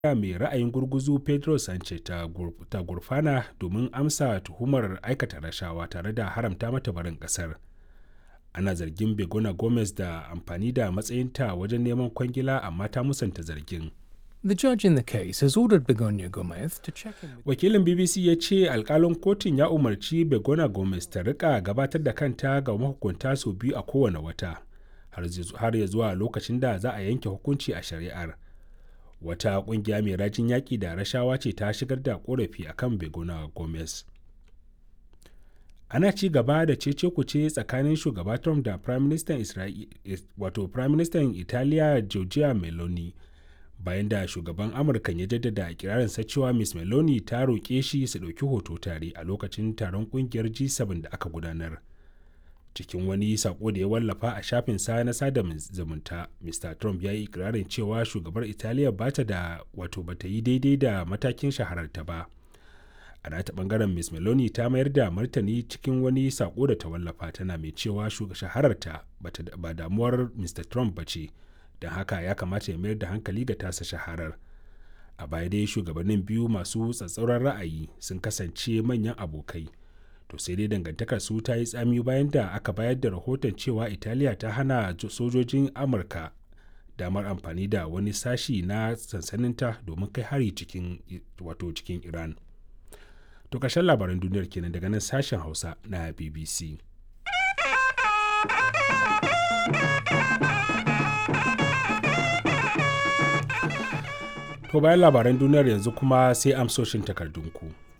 mai ra'ayin gurguzu pedro sanchez ta gurfana domin amsa tuhumar aikata rashawa tare da haramta mata barin kasar ana zargin begona gomez da amfani da matsayinta wajen neman kwangila amma ta musanta zargin The judge in the case has ordered Begonia Gomez to check in with wakilin bbc ya ce alkalin kotun ya umarci begona gomez ta rika gabatar da kanta ga mahukunta sau biyu a kowane wata har ya zuwa lokacin da za a yanke hukunci a shari'ar wata kungiya mai rajin yaƙi da rashawa ce ta shigar da korafi akan begona gomez ana ci gaba da cece kuce tsakanin shugaba trump da prime minister wato prime minister italiya giorgia meloni bayan da shugaban amurka ya jaddada ikirarinsa cewa miss meloni ta roƙe shi su ɗauki hoto tare a lokacin taron ƙungiyar g7 da aka gudanar cikin wani sako da ya wallafa a shafin sa na sada zumunta mr trump ya yi ikirarin cewa shugabar italiya bata da wato bata yi daidai da matakin shahararta ba a nata bangaren miss meloni ta mayar da martani cikin wani sako da ta wallafa tana mai cewa shahararta ba damuwar mr trump ba ce don haka ya kamata ya mayar da hankali ga tasa shaharar a baya dai shugabannin biyu masu tsatsauran ra'ayi sun kasance manyan abokai to sai dai dangantakar su ta yi tsami bayan da aka bayar da rahoton cewa italiya ta hana sojojin amurka damar amfani da wani sashi na sansaninta domin kai hari cikin wato cikin iran to ƙarshen labaran duniyar kenan daga nan sashen hausa na bbc To bayan labaran duniyar yanzu kuma sai amsoshin takardunku.